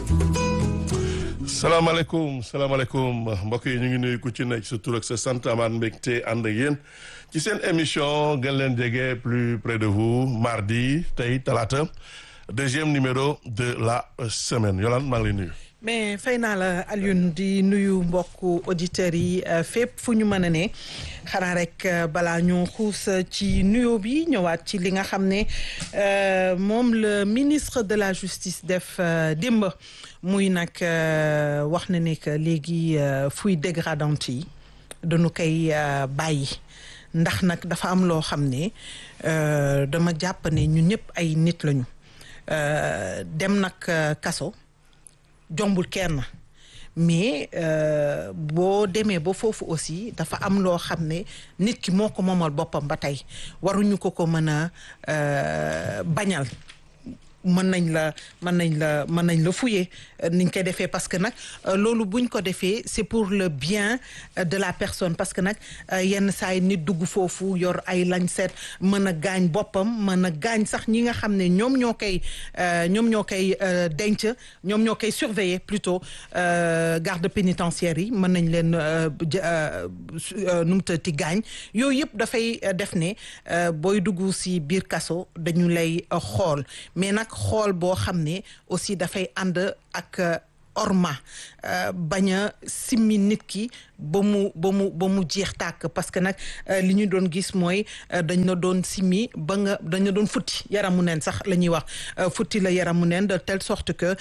salaamaaleykum salaamaaleykum mbokk yi ñu ngi nuyu ku ci nekk sa tur ak sa sant amaat mbégte ànd ak yéen ci seen émission gën leen jege plus près de vous mardi tey talaata deuxième numéro de la semaine Yolande maa ngi lay nuyu. mais fay naa la Alioune di nuyu mbokku auditeurs yi fépp fu ñu mën a ne xanaa rek balaa ñu xuus ci nuyoo bi ñëwaat ci li nga xam ne moom le ministre de la justice def démb muy nag wax na ne que léegi fuy dégradante yi dañu koy bàyyi ndax nag dafa am loo xam ne dama jàpp ne ñun ñëpp ay nit lañu dem nag kaso. jombul kenn mais boo demee ba foofu aussi dafa am loo xam ne nit ki moo ko moomal boppam ba tey waruñu ko ko mën a bañal mën nañ la mën nañ la mën nañ la fouiller niñ koy defee parce que nag loolu buñ ko defee c'est pour le bien de la personne parce que nag yenn saa yi nit dugg foofu yor ay lañ seet mën a gaañ boppam mën a gaañ sax ñi nga xam ne ñoom ñoo koy ñoom ñoo koy denc ñoom ñoo koy surveiller plutôt garde pénitentiaire yi mën nañ leen nu mu tëddee gaañ yooyu yëpp dafay def ne booy dugg ci biir kaso dañu lay xool mais nag xool boo xam ne aussi dafay ànd ak orma bañ a simmi nit ki ba mu ba mu ba mu jeex tàkk parce que nag li ñu doon gis mooy dañ la doon simmi ba nga dañ la doon futti yaramu neen sax la ñuy wax futti la yaramu neen de telle sorte que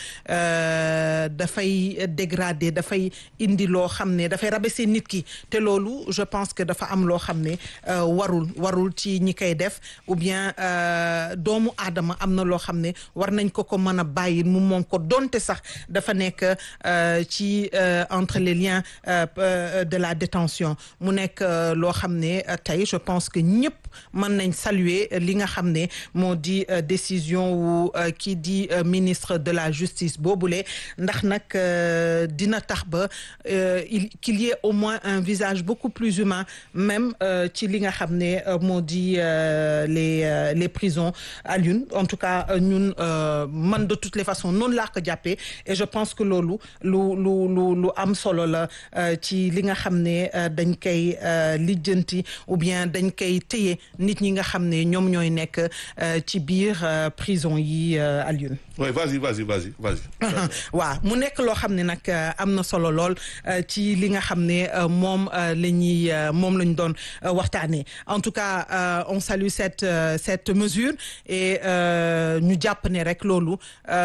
dafay dégrader dafay indi loo xam ne dafay rabaisser nit ki te loolu je pense que dafa am loo xam ne warul warul ci ñi koy def ou bien doomu aadama am na loo xam ne war nañ ko ko mën a bàyyi mu moom ko donte sax dafa nekk ci entre les liens de la détention mu nekk loo xam ne tey je pense que ñëpp mën nañ saluer li nga xam ne moo di décision wu kii di ministre de la justice boobule ndax nag dina tax ba il qu'il y ait au moins un visage beaucoup plus humain même ci li nga xam ne moo di les les prisons à Lune en tout cas ñun man de toutes les façons noonu laa ko jàppee et je pense que loolu lu lu lu lu am solo la ci li nga xam ne dañ koy lijjanti ou bien dañ koy téye nit ñi nga xam ne ñoom ñooy nekk ci biir prison yi Alioune. oui vas-y vas-y vas-y vas-y. waaw mu nekk loo xam ne nag am na solo lool ci li nga xam ne moom la ñuy moom la ñu doon waxtaanee en tout cas on salue cette cette mesure et ñu jàpp ne rek loolu.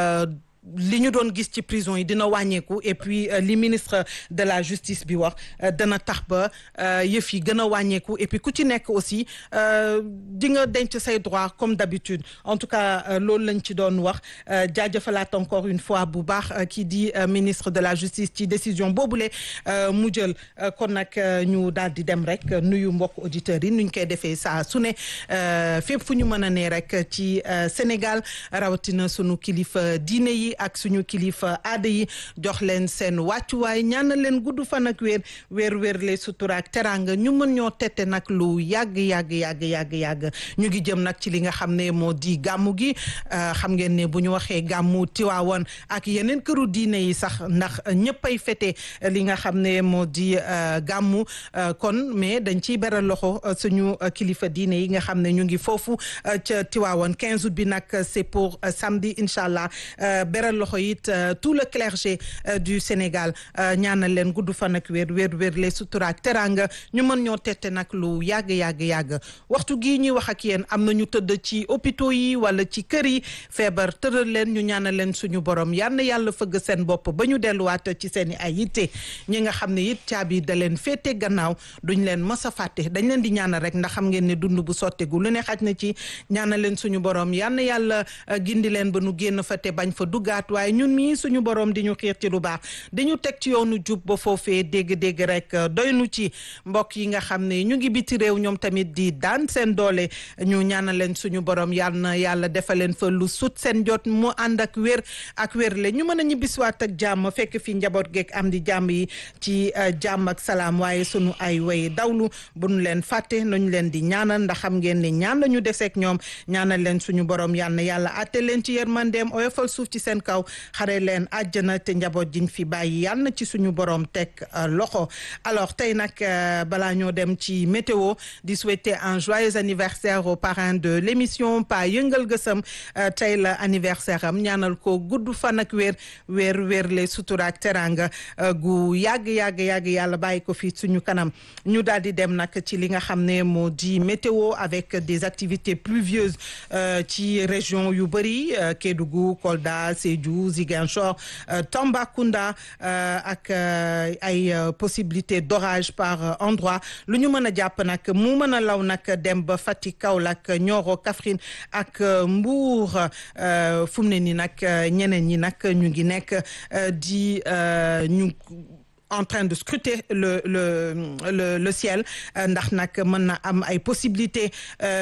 li ñu doon gis ci prison yi dina wàññeeku et puis li ministre de la justice bi wax dana tax ba yëf yi gën a wàññeeku et puis ku ci nekk aussi di nga denc say droit comme d'habitude en tout cas loolu lañ ci doon wax jaajëfalaat encore une fois bu baax kii di ministre de la justice ci décision boobule mu jël kon nag ñu daal di dem rek nuyu mbokk auditeurs yi nuñ koy defee saa su ne fépp fu ñu mën a ne rek ci Sénégal rawatina sunu kilifa diine yi ak suñu kilifa aada yi jox leen seen wàccuwaay ñaanal leen gudd fan ak wér wér wér le sutura ak teraanga ñu mën ñoo tette nag lu yàgg yàgg yàgg yàgg yàgg ñu ngi jëm nag ci li nga xam ne moo di gàmmu gi xam ngeen ne bu ñu waxee gàmmu Tiwaawan ak yeneen këru diine yi sax ndax ñëppay fete li nga xam ne moo di gàmmu kon mais dañ ciy beral loxo suñu kilifa diine yi nga xam ne ñu ngi foofu ca Tiwaawan 15 août bi nag c'est pour samedi incha allah beral loxo it tout le clergé du Sénégal ñaanal leen gudd fan ak wér wér wér les sutura ak teranga ñu mën ñoo tette nag lu yàgg yàgg yàgg waxtu gii ñuy wax ak yéen am na ñu tëdd ci hôpitaux yi wala ci kër yi feebar tëral leen ñu ñaanal leen suñu borom yal na yàlla fëgg seen bopp ba ñu delluwaat ci seen i ay yitte ñi nga xam ne it caabi da leen féete gannaaw duñ leen mës a fàtte dañ leen di ñaanal rek ndax xam ngeen ne dund bu sottegu lu ne xaj na ci ñaanal leen suñu borom yal na yàlla gindi leen ba nu génn fa te bañ fa duggaat waaye ñun mii suñu borom di ñu xiir ci lu baax di ñu teg ci yoonu jub ba foofee dégg-dégg rek doy nu ci mbokk yi nga xam ne ñu ngi biti réew ñoom tamit di daan seen doole ñu ñaanal leen suñu borom yal na yàlla defal leen fa lu sut seen jot mu ànd ak wér ak wér le ñu mën a ñibbisiwaat ak jàmm fekk fi njaboot geeg am di jàmm yi ci jàmm ak salaam waaye sunu ay way dawlu bu nu leen fàtte nañu leen di ñaanal ndax xam ngeen ne ñaan la ñu deseeg ñoom ñaanal leen suñu borom yal na yàlla àtte leen ci yërmandeem oyofal suuf ci seen seen kaw xare leen àjjana te njaboot jiñ fi bàyyi yal na ci suñu borom teg loxo alors tey nag balaa ñoo dem ci météo di souhaiter un joyeux anniversaire au parrain de l'émission Pa Yëngal Gësam tey la anniversaire am ñaanal ko gudd fan ak wér wér wér le sutura ak teranga gu yàgg yàgg yàgg yàlla bàyyi ko fii suñu kanam ñu daal di dem nag ci li nga xam ne moo di météo avec des activités pluvieuses ci région yu bëri Kédougou Kolda Sédhiou Ziguinchor Tambacounda ak ay possibilités d'orage par endroit lu ñu mën a jàpp nag mu mën a law nag dem ba Fatick Kaolack Nioro Kaffrine ak Mbour fu mu ne nii nag ñeneen ñi nag ñu ngi nekk di ñu en train de scruter le le le le ciel ndax nag mën na am ay possibilités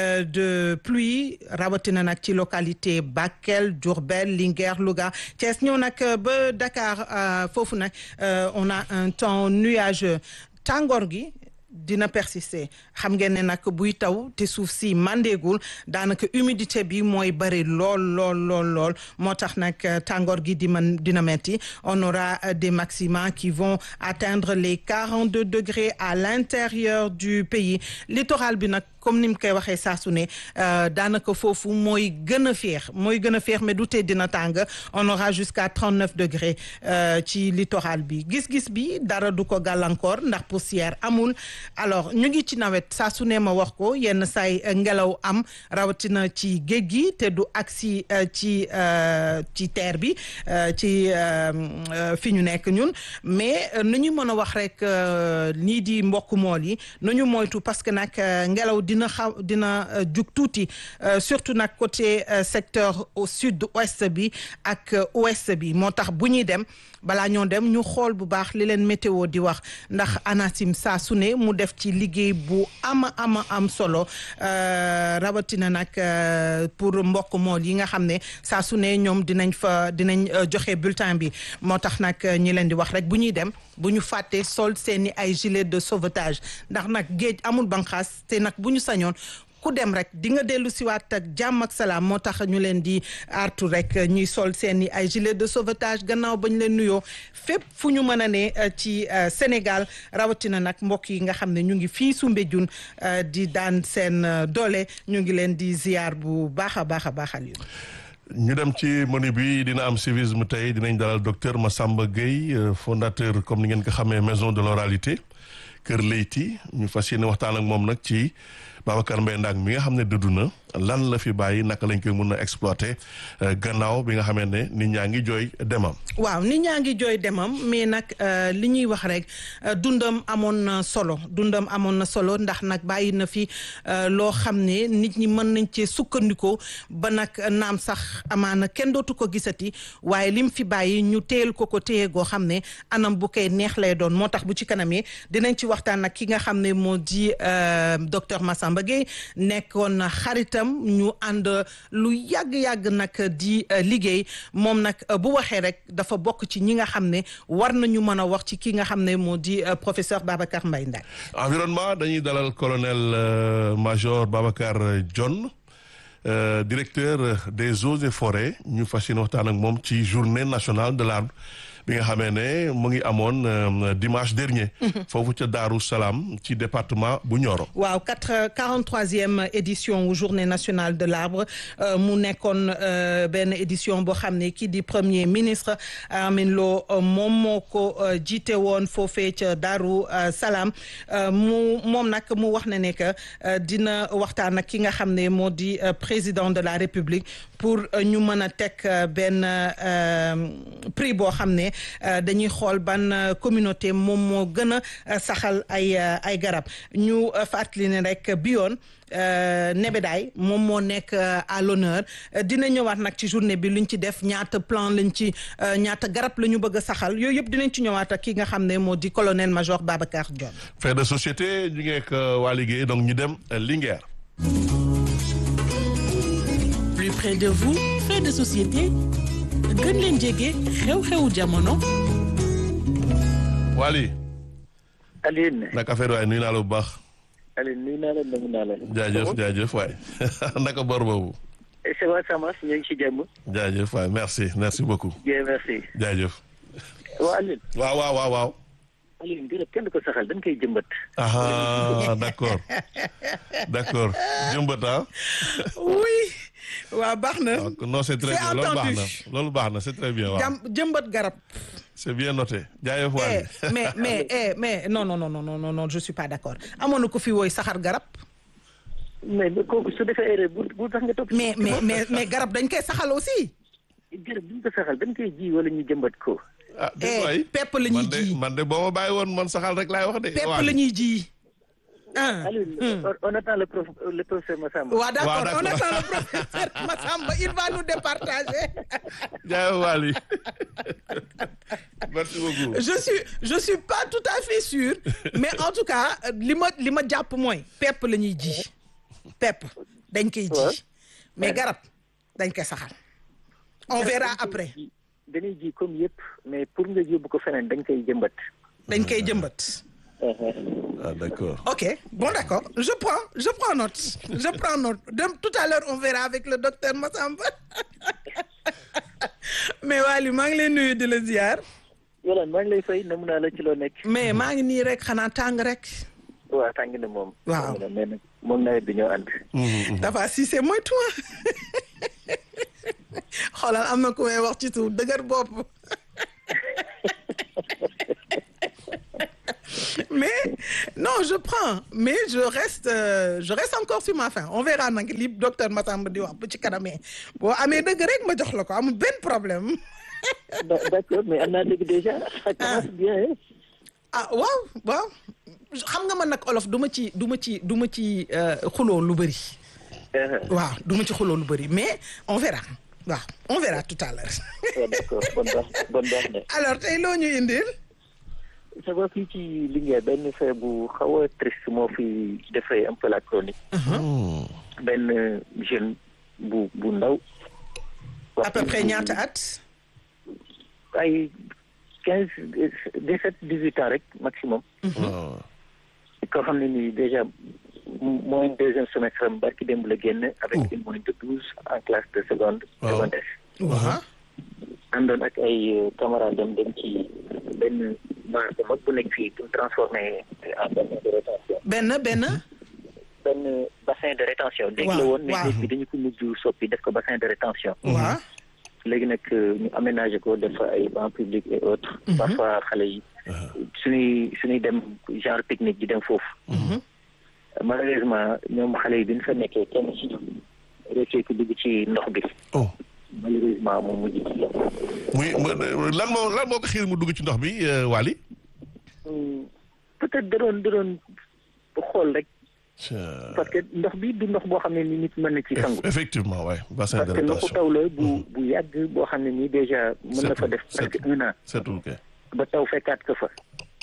de pluie rawatina nag ci localité Bakel Diourbel Linguère Louga Thiès ñëw nag ba Dakar foofu nag on a un temps nuageux tàngoor gi dina persister xam ngeen ne nag buy taw te suuf si mandéegul daanaka humidité bi mooy bëri lool lool lool lool moo tax nag tàngoor gi di man dina metti on aura des maxima qui vont atteindre les 42 degrés à l'intérieur du pays littoral bi nag comme ni mu koy waxee saa su ne daanaka foofu mooy gën a féex mooy gën a féex mais du tee dina tàng on aura jusqu'à 39 degrés ci littoral bi gis-gis bi dara du ko gàllankoor ndax poussière amul alors ñu ngi ci nawet saa su ne ma wax ko yenn saay ngelaw am rawatina ci géej gi te du agsi ci ci terre bi ci fi ñu nekk ñun mais nu ñu mën a wax rek nii di mbokk mool yi nañu moytu parce que nag ngelaw dina xaw dina jug tuuti surtout nag côté secteur au sud ouest bi ak ouest bi moo tax bu ñuy dem balaa ñoo dem ñu xool bu baax li leen météo di wax ndax ANACIM saa su ne mu def ci liggéey bu ama ama am solo rawatina nag pour mbokk mool yi nga xam ne saa su ne ñoom dinañ fa dinañ joxe bulletin bi moo tax nag ñi leen di wax rek bu ñuy dem bu ñu fàtte sol seeni ay gilet de sauvetage ndax nag géej amul banqaas te nag bu ñu sañoon ku dem rek di nga dellu siwaat ak jàmm ak salaam moo tax ñu leen di artu rek ñuy sol seen i ay gilet de sauvetage gannaaw ba ñu leen nuyoo fépp fu ñu mën a ne ci Sénégal rawatina nag mbokk yi nga xam ne ñu ngi fii Soumbédioune di daan seen doole ñu ngi leen di ziar bu baax a baax a baaxal yu ñu dem ci menu bi dina am civisme tey dinañ dalal docteur Massamba Gueye fondateur comme ni ngeen ko xamee maison de l'oralité Kër Leyti ñu fas yéene waxtaan ak moom nag ci Babacar Mbaye Ndaak mi nga xam ne dëddu na lan la fi bàyyi naka lañ koy mën a exploiter gannaaw bi nga xamee ne nit ñaa ngi jooy demam. waaw nit ñaa ngi jooy demam mais nag li ñuy wax rek dundam amoon na solo dundam amoon na solo ndax nag bàyyi na fi loo xam ne nit ñi mën nañ cee sukkandikoo ba nag naam sax amaana kenn dootu ko gisati waaye lim fi bàyyi ñu téyel ko ko téye goo xam ne anam bu koy neex lay doon moo tax bu ci kanamee dinañ ci waxtaan nag ki nga xam ne moo di docteur Massamba Gueye nekkoon xaritam ñu ànd lu yàgg-yàgg nag di liggéey moom nag bu waxee rek dafa bokk ci ñi nga xam ne war nañu mën a wax ci ki nga xam ne moo di professeur Babacar Mbaye Ndack environnement dañuy dalal colonel major Babacar Dione directeur des eaux et forêts ñu fas yéene waxtaan ak moom ci journée nationale de l'arbre bi nga xamee ne mu ngi amoon dimanche dernier. foofu ca Daaru Salaam ci département bu Nioro. waaw quatre quarante troisième édition journée nationale de l'arbre mu nekkoon benn édition boo xam ne kii di premier ministre Amin Lo moom moo ko jiite woon foofee ca Daaru Salaam mu moom nag mu wax na ne que dina waxtaan ak ki nga xam ne moo di président de la République pour ñu mën a teg benn prix boo xam ne. dañuy xool ban communauté moom moo gën a saxal ay ay garab ñu fàttali ne rek bi yoon nebedaay moom moo nekk à l'honneur dina ñëwaat nag ci journée bi luñ ci def ñaata plan lañ ci ñaata garab la ñu bëgg a saxal yooyu yëpp dinañ ci ñëwaat ak ki nga xam ne moo di colonel major Babacar Dione. fait de société ñu ngeek waa liggéey donc ñu dem Linguère. plus près de vous fait de société. gën leen jege xew-xewu jamono. Waly. Aline. naka affaire waay nuyu naa la bu baax. Aline nuyu naa la nangu naa la. jaajëf jaajëf waay naka bor boobu. ça va ça marche ñu ngi ci jàmm. jaajëf waay merci merci beaucoup bien merci. jaajëf waaw Alioune. waaw waaw waaw waaw Alioune garab kenn du ko saxal dañ koy jëmbat. ah d'accord d'accord jëmbat ah oui waaw baax na donc non c'est très C'est bien loolu baax na entendu. loolu baax na c'est très bien waaw jàm jëmbat garab c'est bien noté jaajëf eh waay mais mais eh mais non non non non non non non je suis pas d'accord amoon na ko fi wooy saxar garab mais mais kooku su defee erreur bu bu tax nga topp. mais mais mais mais garab dañ koy saxal aussi garab duñ ko saxal dañ koy ji wala ñu jëmbat ko. ah eh dégg waay pepp la ñuy man de ji man de boo ma bàyyi woon man saxal rek laay wax de pepp waay. la ñuy ji ah Alioune on- on attend le prof le professeur Massamba. waaw d'accord d'accord. on attend le professeur Massamba il va nous départager jaajëf Waly merci beaucoup je suis je suis pas tout à fait sûr mais en tout cas li ma li ma jàpp mooy pepp la ñuy ji pepp dañ koy Ouais. ji mais garab dañ koy saxal on verra après dañuy ji comme yëpp mais pour nga yóbbu ko feneen dañ koy jëmbat. dañ koy jëmbat ah d'accord ok bon d'accord je prends je prends note je prends note Dem, tout à l'heure on verra avec le docteur Massamba mais Waly maa ngi lay nuyu di la ziar Yolande maa ngi lay fay namu naa la ci loo nekk. mais maa ngi nii rek xanaa tàng rek waaw tàng na moom. Waaw. tàng na mais nag moom nawet bi ñoo ànd. dafa si c'est moi toi xoolal am na ku may wax ci suuf dëgër bopp mais non je prends mais je reste euh, je reste encore sur ma faim on verra nag li docteur Massamba di wax bu ci kanamee boo amee dëgg rek ma jox la ko amul benn problème Da- d'accord mais am naa dégg déjà. ça commence bien hein. ah waaw waaw xam nga man nag olof du ma ci du ma ci du ma ci euh, xuloo lu bëri Uh-huh. waaw du ma ci xuloo lu bëri mais on verra waaw on verra tout à l'heure waaw d'accord bon baax bon baax na. alors tey loo ñu indil ça va fii ci Linguère benn fee bu xaw a triste moo fi defee un peu la chronique. benn jeune bu bu ndaw. à peu près ñaata at ay quinze dix sept dix huit ans rek maximum. waaw koo xam ne nii déjà mooy deuxième semestre am barki démb la génn avec Oh. une moyenne de douze en classe de seconde. Waaw. secondaire. waaw àndoon ak ay camarades dem dem ci benn bar bu mag bu nekk fii pour transformer en bassin de rétention. benn benn benn bassin de rétention. dégg la Waaw, woon mais waaw. léegi dañu ko mujj soppi def ko bassin de rétention. waaw léegi nag ñu aménagé ko def fa ay bancs publics et autres. parfois xale yi suñuy suñuy dem genre pique-nique di dem foofu. malheureusement ñoom xale yi bi ñu fa nekkee kenn ci ñoom rëccee ko dugg ci ndox bi oh malheureusement moom mujj ci yem. muy mu- lan moo lan moo ko xiir mu dugg ci ndox bi euh, Waly peut-être da doon da doon xool rek Tiens. parce que ndox bi du ndox boo xam ne ni nit mën na ci sangu. effectivement waay bassin de parce que ndoxu rétention taw la bu bu yàgg boo xam ne nii déjà mën na fa Setul, def presque setul. un an. setul kay ba taw fekkaat ko fa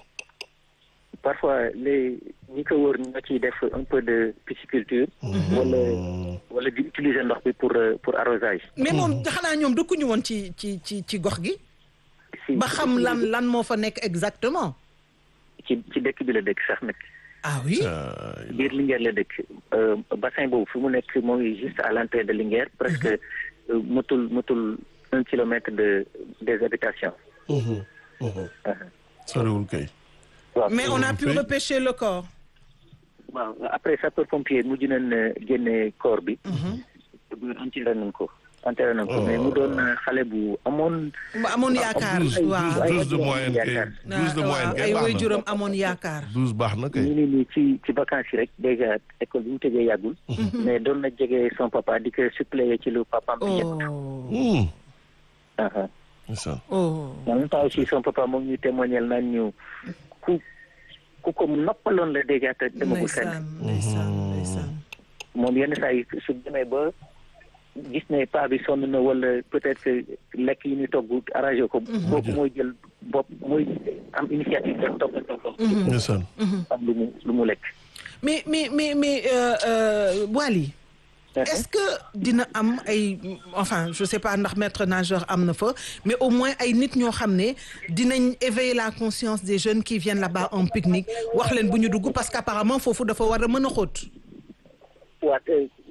parfois les ñi ko wër ñoo ciy def un peu de pisciculture wala wala di utiliser ndox bi pour euh, pour arrosage mais moom xanaa ñoom dëkkuñu woon ci ci ci ci gox gi si ba xam lan lan moo fa nekk exactement ci ci dëkk bi la dëkk sax nag ah oui Euh, biir Linguère la dëkk Euh, bassin boobu fi mu nekk moo ngi juste à l'entrée de Linguère presque euh, motul motul un kilomètre de des habitations mhm, mhm. soriwul kay waaw mais on a pu Oui. repêcher le corps waaw après sapeur pompier mujj nañ euh, génne corps bi enterré nañ ko enterré nañ ko mais mu doon euh, xale bu amoon mu amoon yaakaar douze waaw ay douze de ay moyenne kay yaakaar. douze de waaw moyenne ay kay baax na waajuram amoon yaakaar douze baax na ñu kay ni nii ci ci vacances yi rek déjà école bi mu tëjee yàggul mais doon na jege son papa di ko suppléer ci lu papaam bi yëpp oh Hmm. aha ndeysaan. oh en même temps aussi son papa moom ñu témoignel naan ñu ku ku ko noppaloon la déjà te demagul fenn ndeysaan ndeysaan ndeysaan moom yenn saa yi su demee ba gis ne paa bi sonn na wala peut-être que lekk yi ñu togg arrangé ko boobu mooy jël bopp mooy am initiative def togg togg ndeysaan. am lu mu lu mu lekk mais mais mais mais euh, euh, Waly est-ce que dina am ay enfin je sais pas ndax maître nageur am na fa mais au moins ay nit ñoo xam ne dinañ éveiller la conscience des jeunes qui viennent là-bas en pique-nique wax leen bu ñu dugg parce qu'apparemment foofu dafa war a mën a xóot waa te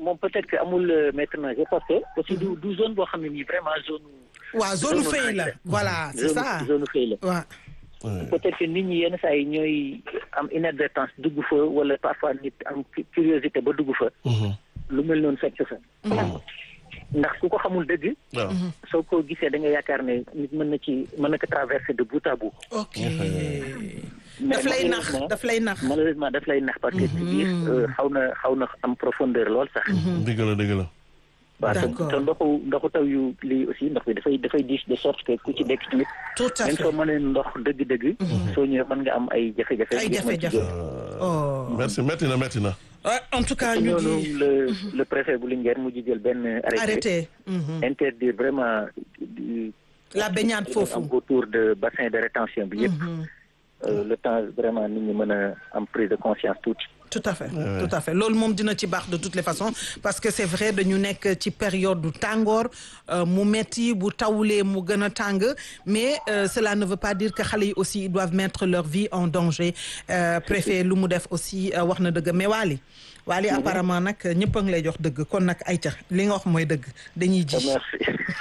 moom peut-être que amul maître nageur parce que aussi du du zone boo xam ne nii vraiment zone. waaw zone fay la voilà c'est ça zone fay la. waaw. peut-être que nit ñi yenn saa yi ñooy am inadvertance dugg fa wala parfois nit am curiosité ba dugg fa. lu mel noonu fekk fa. ndax ku ko xamul dëgg. waaw soo ko gisee da nga yaakaar ne nit mën na ci mën na ko traverser de bout à bout. ok daf lay nax daf lay nax. malheureusement daf lay nax parce que ci biir xaw na xaw na am profondeur lool sax. dëgg la dëgg la. waaw te D'accord. te ndoxu ndoxu taw yu lii aussi ndox bi dafay dafay diis de sorte que ku ci dekk tamit. tout à même fait soo mënee ndox dëgg-dëgg. soo ñëwee mën nga am ay jafe-jafe. ay ngir mën ci jafe-jafe. génn. oh merci metti na metti na. Ouais, en tout cas ñu ñooñu ngi le le préfet bu Linguère mujj jël benn arrêté. arrêté. Mhm. interdire vraiment du- la baignade foofu. am autour de bassin de rétention bi yëpp. Euh, le temps vraiment nit ñi mën a am prise de conscience tuuti. tout à fait tout à fait loolu moom dina ci baax de toutes les façons parce que c'est vrai dañu nekk ci période du tàngoor euh, mu metti bu tawulee mu gën a tàng mais euh, cela ne veut pas dire que xale yi aussi ils doivent mettre leur vie en danger euh, préfet lu mu def aussi euh, wax na dëgg mais Waly Waly apparemment nag ñëpp a ngi lay jox dëgg kon nag ayca li nga wax mooy dëgg dañuy ji merci.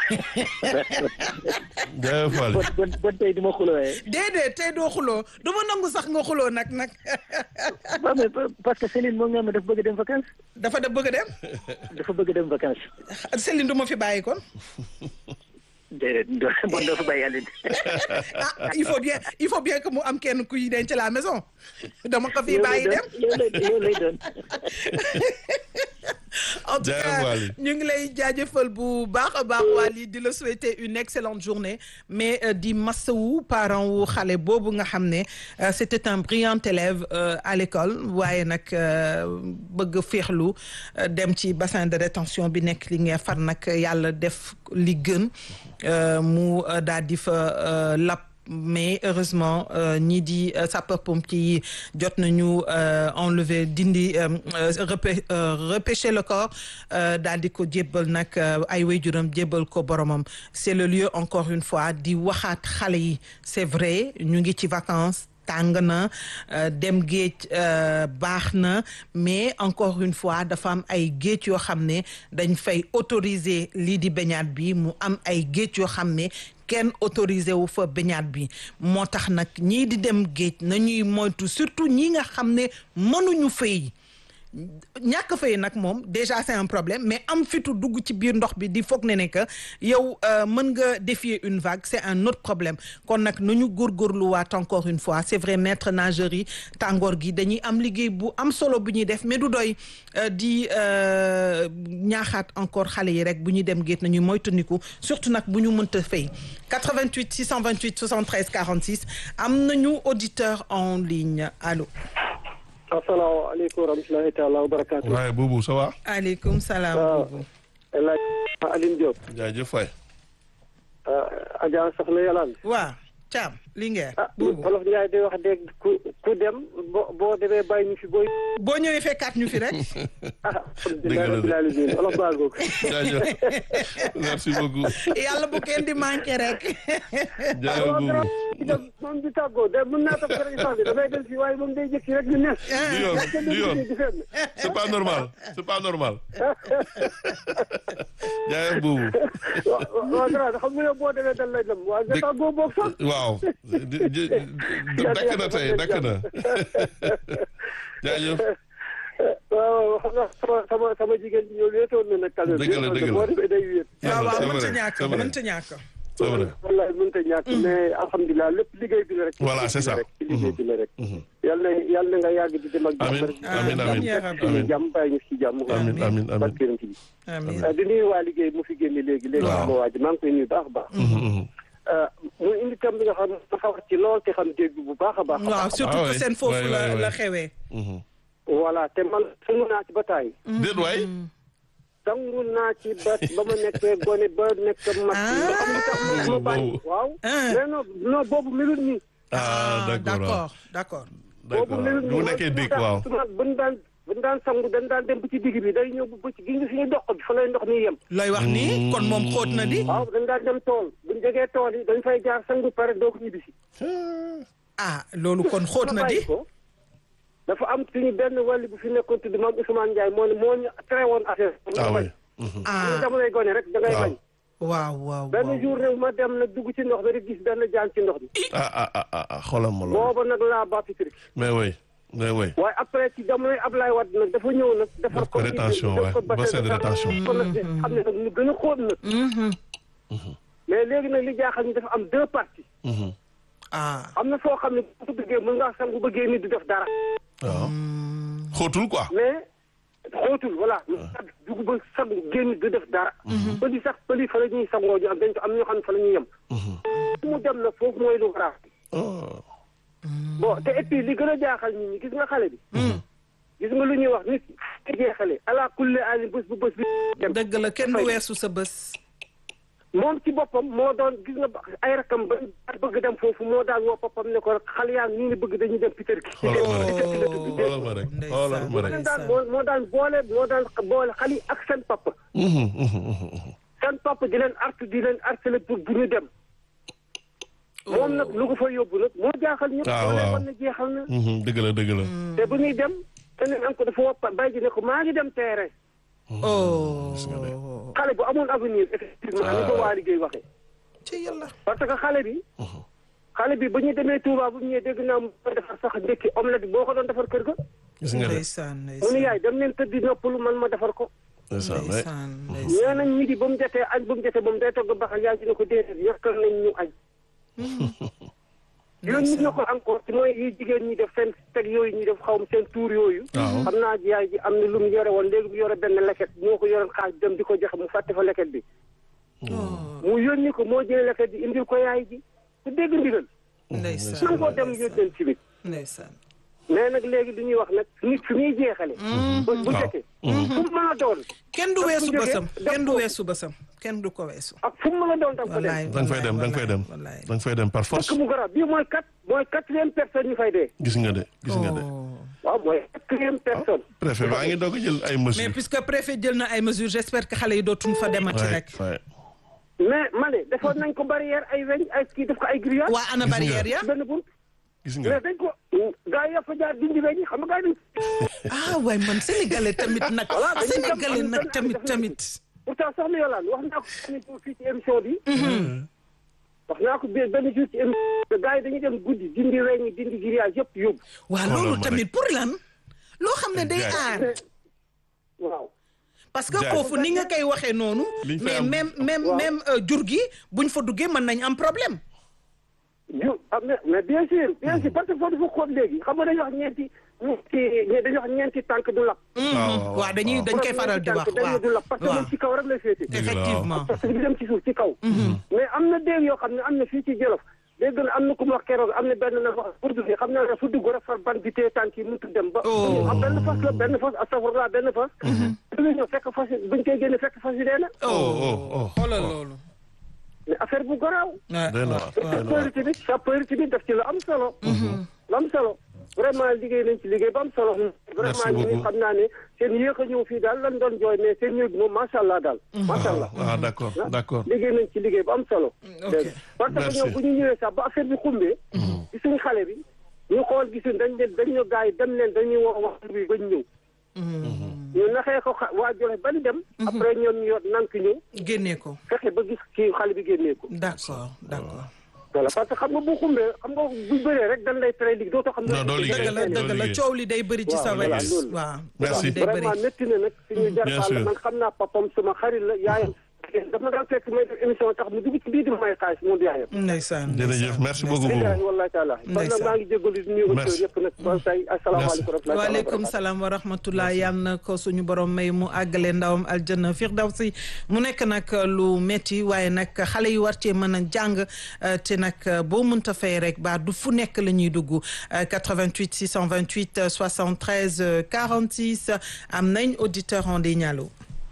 jaajëf Waly. bon bon bon tey di ma xulooyee. déedéet tey doo xuloo du ma nangu sax nga xuloo nag nag waaw mais parce que Céline moom nga xam ne dafa bëgg a dem vacances. dafa da bëgg a dem dafa bëgg a dem vacances. Céline du ma fi bàyyi kon déedéet doo- bon doo fa bàyyi Aline. ah il faut bien il faut bien que mu am kenn kuy denc la maison dama ko fi yow lay bàyyi dem doon yow lay yow lay doon. en tout Jaajëf cas Waly. ñu ngi lay jaajëfal bu baax a baax Waly di la souhaiter une excellente journée mais euh, di massawu parent wu xale boobu nga xam ne euh, c'était un brillant élève euh, à l'école waaye nag euh, bëgg féexlu euh, dem ci bassin de rétention bi nekk li nga far nag yàlla def li gën euh, mu euh, daal di fa euh, lap mais heureusement euh, ñii di euh, sapeurs-pompiers yi jot nañu euh, enlever dindi euh, euh, repê- euh, repêcher le corps euh, daal di ko jébbal nag euh, ay waajuram jébbal ko boromam c'est le lieu encore une fois di waxaat xale yi c'est vrai ñu ngi ci vacances tàng na euh, dem géej euh, baax na mais encore une fois dafa am ay géej yoo xam ne dañ fay autoriser lii di baignade bi mu am ay géej yoo xam ne kenn autorisé wu fa baignade bi moo tax nag ñii di dem géej nañuy moytu surtout ñi nga xam ne mënuñu fay ñàkk fay nag moom déjà c'est un problème mais am fitu dugg ci biir ndox bi di foog ne ne que yow euh, mën nga défier une vague c'est un autre problème kon nag nañu góorgóorluwaat encore une fois c'est vrai maître nageur yi tàngoor gi dañuy am liggéey bu am solo bu ñuy def mais du doy euh, di euh, ñaaxaat encore xale yi rek bu ñuy dem géej nañuy moytandiku surtout nag bu ñu mënta fay 88 628 73 46 am nañu auditeur en ligne allo asalaamaaleykum wa rahmatulahi taala wa barakaatu. waaye boobu ça va. aleykum salaam waaw boobu El Hadj Aline Diop. jaajëf Faye. Adja Soxna Yàllaan. waa Thiam Linguère ah boobu Wolof Njaay day wax dégg ku ku dem boo boo demee bàyyi ñu fi booy. boo ñëwee fekkaat ñu fi rek ah Dëgg la de. alhamdulilah rabbil alamin Wolof baal ko. jaajëf merci beaucoup. yàlla bu kenn di manqué rek jaajëf boobu. moom di tàggoo de mën naa toog rek sax bi damay dem si waaye moom day jëkki rek ñu ne. du yoon du yoon di fenn. c'est pas normal c'est pas normal. jaajëf boobu. waaw waaw grand xam nga yow boo demee dal lay dem waaye nga Dëgg- tàggoo boog sax. waaw di- di- di- dakk na tey dakk na jaajëf waaw xam nga sama sama sama jigéen ñi ñëw wéetoon na nag. Dëgg la, dëgg la. boo demee day wéet. waaw waaw c'est mënta vrai, ñàkk c'est vrai. mënta ñàkk c'est vrai wallaay mënut a ñàkk mais alhamdulilah lépp liggéey bi la rek. Voilà, c'est ça. rek ci liggéey bi la rek. yàlla na yàlla na nga yàgg di dem ak jàmm Amin, rek. amin, amin, ci amin. jàmm bàyyi ñu ci jàmm. amin amin amin barkeeram ci bi. amiin di nuyu waa liggéey mu fi génne léegi léegi. Waaw. sama waa ji maa ngi koy nuyu baax a baax. mu indi tam bi nga xam ne dafa wax ci lool te xam dégg bu baax a baax. a waaw baax. surtout Ah que ouais, seen foofu ouais, la ouais, la ouais. xewee voilà te man sangu naa ci ba taay. déet waay sangu naa ci ba ba ma nekkee gone ba nekk mag. nga xam li tax ma ma bàyyi. Boobu. waaw. Ah. mais non non boobu melut nii. ah d'accord waaw d'accord d'accord d'accord melut bu nekkee dégg waaw bu ñu daan bu ñu daan sangu dañ daan dem ba ci digg bi day ñëw ba ci gi nga fi ñu dox bi fa lay ndox mi yem. looy wax nii kon moom xóot na di waaw dañ daan dem tool bu ñu jógee tool yi dañ fay jaar sangu pare doo ko ñibbisi. ah loolu kon xóot na di bàyyi ko dafa am suñu benn wàll bu fi nekkoon tudd maam Ousmane Ndiaye moo ne moo ñu tere woon affaire ah oui. ñu ah jamonoy gone rek da ngay waaw. bañ waaw waaw benn waaw. jour nag ma dem nag dugg ci ndox mi rek gis benn jaan ci ndox mi ah ah ah ah ah xoolal ma loolu. booba nag laa bàppi tri mais oui mais oui. waaye après ci jamonoy Ablaye Wade nag dafa ñëw nag defar Def ko rétention, def ko ouais. Bassin de rétention. kon nag xam ne nag ñu gën a xóot nag mais léegi nag li jaaxal ñu dafa am deux parties Mhm. ah am na foo xam ne bu ko bëggee mën ngaa sangu bëggee nit du def dara waaw. xóotul quoi. mais xóotul voilà dugg ba sangu génn du def dara pëli sax pëli fa la ñuy sangoo ñu am dañ ko am ñoo xam ne fa la ñuy yem fu mu dem nag foofu mooy lu grave oh. bon te et puis li gën a jaaxal nit ñi gis nga xale bi gis nga lu ñuy wax nit ki jeexale ala kulli ali bés bu bés bi dem dëgg la kenn du weesu sa bës. moom ci boppam moo doon gis nga ay rakam ba bëgg dem foofu moo daan woo boppam ne ko xale yaa ngi nii ni bëgg dañuy dem Peter ki xoolal ma rek Peter ki la tudd xoolal ma rek xoolal ma rek. moo daan moo moo daan boole moo daan boole xale yi ak seen papa Mhm, mhm, mhm. seen papa di leen artu di leen harcelé pour bu ñu dem moom nag lu ko fa yóbbu nag moo jaaxal ñëpp Ah, moo leen waaw. wan ne jeexal na Mhm, dëgg la dëgg la. te bu ñuy dem te ne am ko dafa woppa bay ji ne ko maa ngi dem terrain oh. gis nga de. xale bu amoon avenir effectivement ni ko waa liggéey waxee ci yàlla. parce que xale bi xale bi ba ñu demee Touba bu ñu ñëwee dégg naa mu defar sax ndékki omelette boo ko doon defar kër ga gis nga de. ndeysaan mu ni ndeysaan yaay dem leen tëddi noppalu man ma defar ko ndeysaan ouais. ndeysaan ndeysaan. nee nañ ñi di ba mu jotee añ ba mu jotee ba mu day togg baxal yaa ngi ne ko déedéet yàqal nañ ñu añ yooyu nit na ko encore ci mooy yi jigéen ñi def seen teg yooyu ñi def xaw ma seen tuur yooyu waaw. xam naa yaay ji am na lu mu yore woon léegi mu yore benn leket moo ko yoroon xaaj dem di ko joxe mu fàtte fa leket bi mu yónni ko moo jëlee leket bi indil ko yaay ji ku dégg ndigal ndeysaan man koo dem yónneen ci bi ndeysaan. mais nag léegi li ñuy wax nag nit fi muy jeexale bu bu waaw. jotee fu mu mën a doon kenn du Daf weesu ko jógee, bësam daf kenn du ko- weesu bësam kenn du ko weesu. ak fu mu mën a doon tam ko dem wallaay da nga fay dem da nga fay dem wallaay. da nga fay dem par force parce que mu garab bii mooy quatre mooy quatrième personne ñu fay dee gis nga de gis nga de. Oh. waaw mooy quatrième personne préfet baa ngi doog a jël ay mais mesures. puisque préfet jël na ay mesures j'espère que xale yi dootuñ fa demati Ouais, rek. ouais. mais ma ne defoon nañ ko barrière ay weñ ay kii def ko ay grillage waa ana Gis nga. barrière ya. benn bunt gis mais nga dañ ko gaa yi fa jaar dindi weñ yi xam nga gaa yi ah waay man sénégalais tamit nag. Voilà, dañuy dem sénégalais am nag benn tamit affaire tamit. pourtant soxna Yolande wax naa ko benn jour fii ci émission bi wax naa ko bi- benn jour ci émission gaa yi dañuy dem guddi dindi weñ yi dindi grillage yëpp yóbbu waa Xoolal loolu ma tamit rek. pour lan. loo xam ne day Jaay. aar. waaw parce que Jaay. foofu ni nga koy waxee noonu. Liñ fay mais am- même même Waaw. même euh, jur gi buñ fa duggee mën nañ am problème. ju ah mais mais bien sûr bien sûr parce que foofu dafa xóot léegi xam nga dañuy wax ñeenti ñeenti dañuy wax ñeenti tànk du lap waaw, waaw dañuy dañ koy faral di wax dañu waaw du lap parce que waaw moom ci kaw rek lay féete Dëgg la, waaw. effectivement. parce que di dem ci suuf ci kaw mais am na déeg yoo xam ne am na fii ci Jolof dégg na am na ku ma wax keroog am na benn na wax pour dugg xam naa ne su dugg rek far ban bi tee tànk yi mënut dem ba Oh. am benn fas la benn fas astafurlah benn fas duñu ñëw fekk fas yi buñ koy génne fekk fas yi dee na oh oh oh. xoolal loolu. mais affaire bu garaaw waaw Doy na waar, doy na waar. sapeur tamit sapeur tamit daf ci la am solo lu am solo vraiment liggéey nañ ci liggéey ba am solo vraiment ñi beaucoup. xam naa ne seen yéex a ñëw fii daal lan doon jooy mais seen ñëw bi moom macha allah daal macha allah ah d'accord d'accord. liggéey nañ ci liggéey ba am solo ok parce que Merci. ñoom bu ñu ñëwee sax ba affaire bi xumbee gisuñ xale bi ñu xool gisuñ dañ leen dañ ñu gars yi dem leen dañuy wax wax bi bañ ñëw ñu naxee ko xa- waa Jolof bañ dem après ñoom ñu yor nank ñëw génnee ko. fexe ba gis kii xale bi génnee ko d'accord d'accord. voilà parce que xam nga bu xumbee xam nga bu bëree rek dañ lay tere liggéey dootoo xam ne Non, doo liggéey. dëgg la doo dëgg la liggéey. coow li day bëri ci sa Waaw, wet. voilà, loolu. waaw Merci. coow li day bëri. vraiment métti na nag suñu Bien jarfaal sûr. man xam naa papam sama xarit la yaayam dafa daan fekk may def émission tax mu dugg ci biir di ma may xaalis mu di yaayam ndeysaan jërëjëf merci beaucoup billahi Boubou. wallahi taala kon nag Ndeysaan. maa ngi jégalu di nuyu auditeurs Merci. yëpp nag ba tey asalaamaaleykum wa rahmatullahi waaleykum wa salaam wa rahmatullah yal na ko suñu borom may mu àggale ndawam aljanna firdawsi mu nekk nag lu metti waaye nag xale yi war cee mën a jàng euh, te nag euh, boo mënta fay rek ba du fu nekk la ñuy dugg euh, 88 628 euh, 73 euh, 46 am nañ auditeur en ligne allo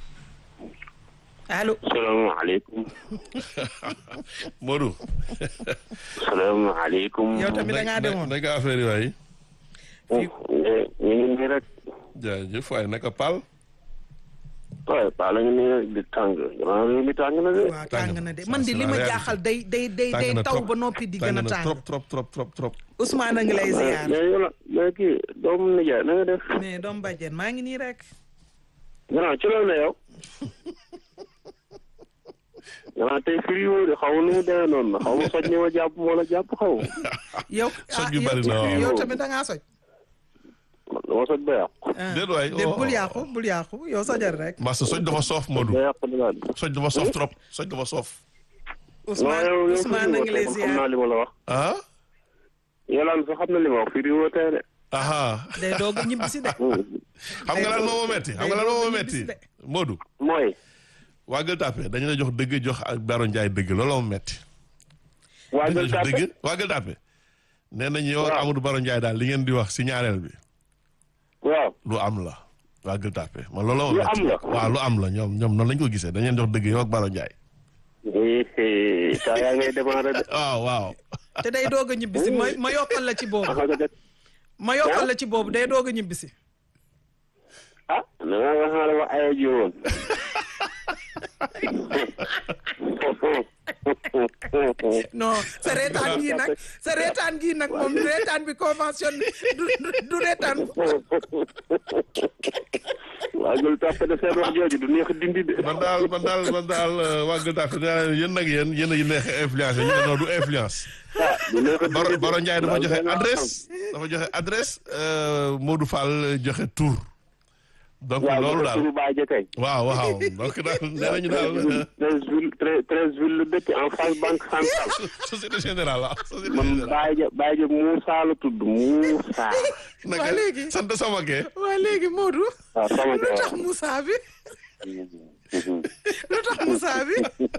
allo salaamaaleykum Modou. salaamaaleykum. yow tamit da ngaa demoon naka affaire yi waay. ñu ngi nii rek jaajëf waaye naka Pal. waaye Paa la ñu nii rek di tàng jamono réew mi tàng na de. waaw tàng tàng na. na de Ça, man di c'est li la ma réalité. jaaxal day day day tàng day na taw trop. ba noppi di gën a na tàng trop trop trop trop trop. Ousmane a ngi lay ziar mais yow mais kii doomu nijaay na nga def. mais doom bàjjen maa ngi nii rek. gannaaw ci loolu ne yow. gannaaw tey firi woo de xaw ma nu mu demee noonu xaw ma soj ni ma jàpp moo la jàpp xaw ma. yow Soj ah, bi bari na yow- waaw. yow tamit da ngaa soj. man dama soj ba yàqu. ah. Déet waay, déet oh, bul oh. yàqu bul yàqu yow sojal rek. Massa soj dafa soof Modou ba yàqu dinaa di. soj dafa soof trop soj dafa soof Ousmane yow yow Ousmane na ngi lay xam ziar naa li ma la wax. ah Yolaan sax xam na li ma wax firi woo tey de. aha day doog a ñibbi si de. xam nga lan moo ma metti xam nga lan moo ma metti Modou mooy. waa Gueule Tapée dañu la jox dëgg jox ak Baro Ndiaye dëgg looloo ma metti waa dañu la Gueule jox Tapée dëgg waa Gueule Tapée nee nañu yow ak Waaw. Amadou Baro Ndiaye daal li ngeen di wax si ñaareel bi waaw. lu am la waa Gueule Tapée man looloo ma Lu metti am la? waaw lu am la ñoom ñoom noonu lañ ko gisee dañ leen jox dëgg yow ak Baro Ndiaye eh saa yaa ngay démarrer de. waaw waaw te day doog a ñibbi si ma ma yokkal la ci boobu. ah nga def. ma yokkal la ci boobu day doog a ñibbi si. ah na nga nga xam ne ma ayoo ji woon. non sa reetaan gii nag sa reetaan gii nag moom reetaan bi convention du du du reetaan. waa Gueule Tapée de seen wax jooju du neex a dindi de. man daal man daal man daal euh, waa Gueule Tapée nee naa leen yéen nag yéen yéen a yi neex a influence ñu ne non du influence ah du neex a Baro dindi de. Baro Ndiaye dafa Daal joxe da nga adresse dafa joxe adresse euh, Modou Fall joxe tour donc waaw loolu loolu daal turu baay ja kay. waaw waaw donc daal nee nañu daal treize villes treize treize villes la dëkk en face banque centrale. société générale ah société man générale baay ja baay ja Moussa la tudd Moussa. naka waa léegi. sant sama kee waa léegi Modou. waaw sama lu tax kër. Moussa bi lu tax Moussa bi.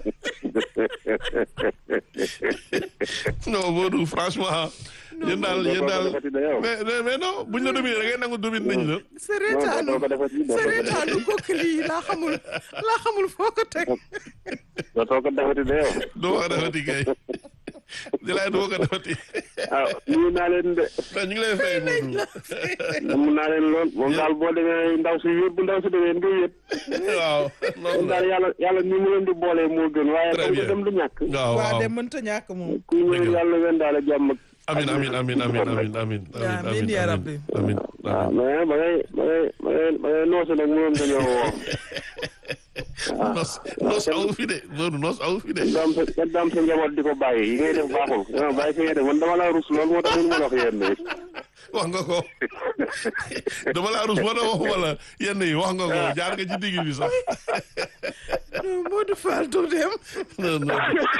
non Modou franchement yéen daal yéen daal mais mais mais non buñ la dominer da ngay nangu dominer nañu la sa reetaanu doo ko defati doo sa ko reetaanu kooku lii laa xamul laa xamul foo ko teg. dootoo ko defati de yow. doo ko defati kay di laay doo ko defati ah nuyu naa leen de. mais ñu ngi lay fay Modou mun naa leen lool moom daal boo demee ndaw si wéet bu ndaw si demee nga wéet. waaw moom noonu daal la yàlla yàlla ni mu leen di boolee moo gën waaye Très comme que bien. dem du ñàkk. waaw waa waaw de mënta ñàkk moom. ku ñëw Dëgg la. yàlla ngeen daal a jàmm ak. amin amin amin amin amin amin Yaa amiin yaa rabbi. amin waaw amin mais ba ngay ba ngay ba ngay ba ngay noosu nag mënoon dañoo woo. nos nos awu fi de Modou nos awu fi de kenn daam sa kenn daam sa njaboot di ko bàyyi yi ngay def baaxul. non bàyyi fi ngay def man dama laa rus loolu moo tax mënu ma la wax yéen de. wax nga ko dama laa rus moo tax waxuma la yenn yi wax nga ko jaar nga ci digg bi sax non Modou Fall du dem. non non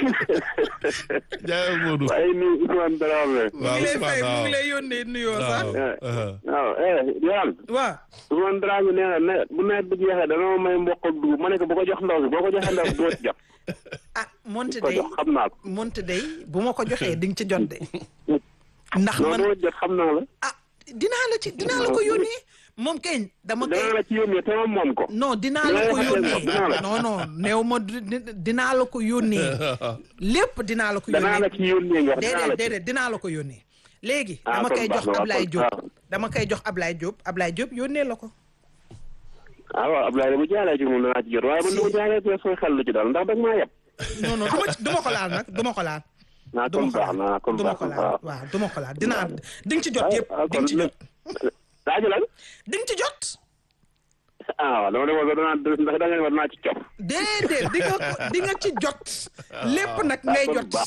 jaay Modou waaye nii Ousmane Dramé. mu ngi lay fay mu ngi lay yónnee nuyoo sax. waaw waaw eh Yolaan. waaw. Ousmane Dramé nee na ne bu nawet bi jeexee dana ma may mboq ak dugub ma ne ko bu ko jox ndaw si boo ko joxee ndaw si doo ci jot. ah monte ko day jox xam naa ko. monte day bu ma ko joxee di nga ci jot de. ndax non man doo jot xam naa la. ah dinaa la ci dinaa la ko yónnee moom kay dama danaa koy la ci yónnee te ma moom ko. non dinaa la ko Dinaa la yónnee dinaa la- non non néew ma di- di- dinaa la ko yónnee lépp dinaa la ko danaa la yónnee ci yónnee nga wax dinaa la déedéet ci. déedéet dinaa la ko yónnee léegi Ah, dama kon koy baax jox na, waaw, Ablaye kon Diop baax. dama koy jox Ablaye Diop Ablaye Diop yónnee la ko ah waaw Abdoulaye bu jaalee ci moom danaa ci jot waaye man dama jaalee te sooy xel lu ci daal ndax dag maa yeb. non non duma ci- duma ko laal nag duma ko laal naa duma kon ko baax laal naa kon duma baax ko na laal waaw. waaw duma ko laal dinaa di nga ci jot yëpp ah di nga ci jot laaju lan. di nga ci jot ah waaw dama demoon ba danaa ndax da nga ne ma danaa ci cof. déedéet di nga ko di nga ci jot lépp nag ngay kon jot baax.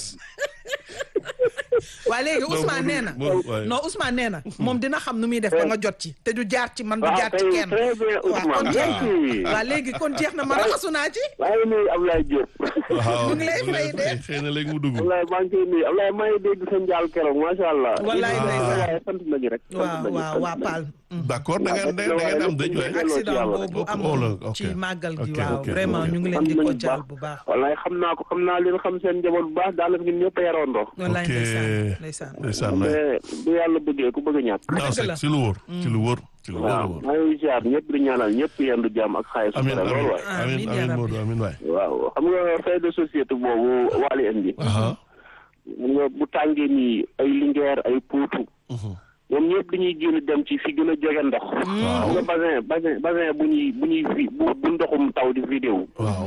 waa léegi Ousmane nee na Modou, waaye. non Ousmane nee na moom dina xam nu muy def ba nga jot ci te du jaar ci man du waaw jaar ci kay kenn très bien waaw kon Ousmane jeex na merci. waa léegi kon jeex na ma raxasu naa ci maa ngi nuyu Abdoulaye Diop. waaw mu ngi lay fay de. xëy na léegi mu dugg Abdoulaye maa ngi koy nuyu Abdoulaye maa ngi dégg sa njaal keroog macha allah. Wallaay ndeysaan. waaye sant nañu rek. sant waaw nañu, waaw sant waa nañu. Paal d'accord da ngeen da ngeen da ngeen am dëj waay accident yàlla rek. boobu Oh, amoon la, ok. ci màggal gi Ok, waaw ok, vraiment ok. ñu ngi leen xam di ko nañu jaal bu baax wallaay xam naa ko xam naa leen xam seen njaboot bu baax daanaka ñun ñëpp a yaroondoo. wallaay ok ndeysaan ndeysaan ndeysaan waay. mais bu yàlla bëggee ku bëgg a ñàkk. non dëgg c'est la. ci lu wóor ci lu wóor ci lu wóor a waaw wóor maa ngi ziar ñëpp di ñaanal ñëpp yendu jàmm ak xaalis su amin bare lool waay. amin Amiin, amin yaa amin rabbi. Modou amin waay waaw xam nga fait de société boobu Waly indi. aha xam nga bu tàngee nii ay lingeer ay puutu. ñoom ñëpp dañuy génn dem ci fi gën a jege ndox. xam nga bassin bassin bassin bu ñuy bu ñuy vi bu bu ndoxum taw di vidéo. waaw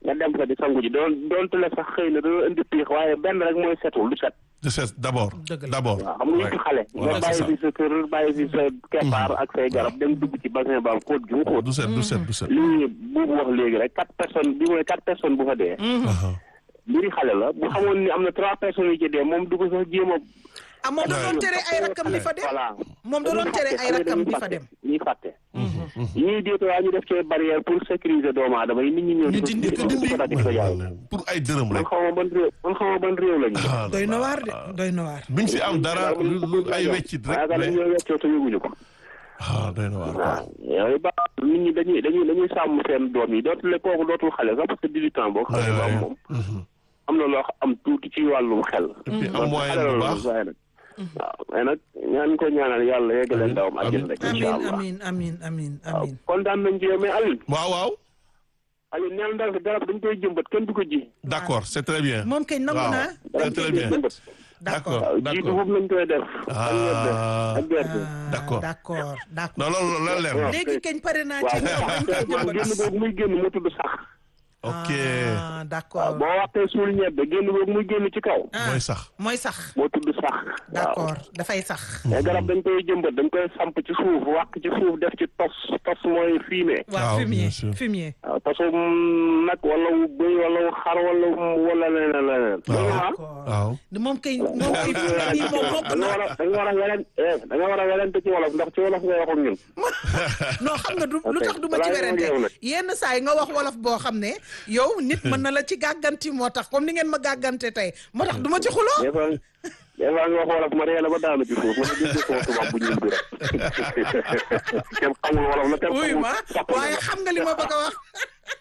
nga dem fa di sangu ji doon doonte la sax xëy na dana indi piix waaye benn rek mooy setul du set de set d'abord Dëgg la. d'abord waaw xam nga yëpp xale nga Ouais, c'est bàyyi ça. fi sa kër bàyyi fi sa keppaar ak say garab dem dugg ci bassin ba xóot gi mu xóot du set du set du set lii buubu wax léegi rek quatre personnes bi mooy quatre personnes bu fa dee Aha. mbiri xale la bu xamoon ni am na trois personnes yi ci dee moom du ko sax jéem a ah moom da doon tere ay rakkam di fa dem voilà moom da doon tere ay rakkam di fa dem ñuy fàtte ñuy déet waa ñu def ci barrière pour sécuriser doomu aadama yi nit ñi ñëw Ñu dindi ko, di ko dagg di ko jaay pour ay dërëm man rek xaw ma ban réew man xaw ma ban réew lañu Ah, doy na waar de doy na waar duñ si am dara lu lu ay weccit rek yaakaar mais ñoo weccoo te yëguñu ko ah doy na waar waaw yooyu ba nit ñi dañuy dañuy dañuy sàmm seen doom yi dootul kooku dootul xale sax parce que dix-huit ans boo xale ba am moom am na loo am tuuti ci wàllum xel et puis am donc moyen xale bu la baax waaye nag waaw mais nag ñaan ko ñaanal yàlla yeggale ndawam àjjana rek amin incha allah amin amin amin waaw amin kontaan nañ ci yow mais Alioune waaw waaw Alioune neel ndal garab dañ koy jëmbat kenn du ko ji d'accord c'est très bien moom kay nangu waaw naa c'est très bien jëmbat d'accord d'accord waaw ji d'accord dugub lañ koy def ak ñebe ah ak gerte Ah, D'accord. d'accord d'accord non loolu loolu leer na léegi kañ pare naa ci waaw ñoom dañ koy man jëmbat génn boobu muy génn mu tudd sax ok ah waaw d'accord boo waxtee suul ñebe génn boobu muy génn ci kaw ah mooy sax mooy sax moo tudd sax waaw d'accord dafay sax mais garab dañ koy jëmbat dañ koy samp ci suuf wàq ci suuf def ci tos tos mooy fumier waaw waaw, fumier bien sûr. fumier waaw tosum nag wala wu bëy wala wu xar wala wu- wala leneen leneen waaw d'accord waaw moom kay moom kay fumier moom mokk da nga war na a da nga war a welen eh da nga war a welente ci wolof ndax ci wolof ngay wax ak ñun non xam nga du lu tax du ma ci balaa werante ñoo ñëw nag. yenn saa yi nga wax wolof boo xam ne yow nit mën na la ci gàgganti moo tax comme ni ngeen ma gàggante tey moo tax du ma ci xuloo des fois des fois nga wax wolof ma reela ba daanu ci suuf ma ne dégg sama tubaab bu ñuul bi rek kenn xamul wolof la kenn wuy xamul ma sax waaye xam nga li ma bëgg a wax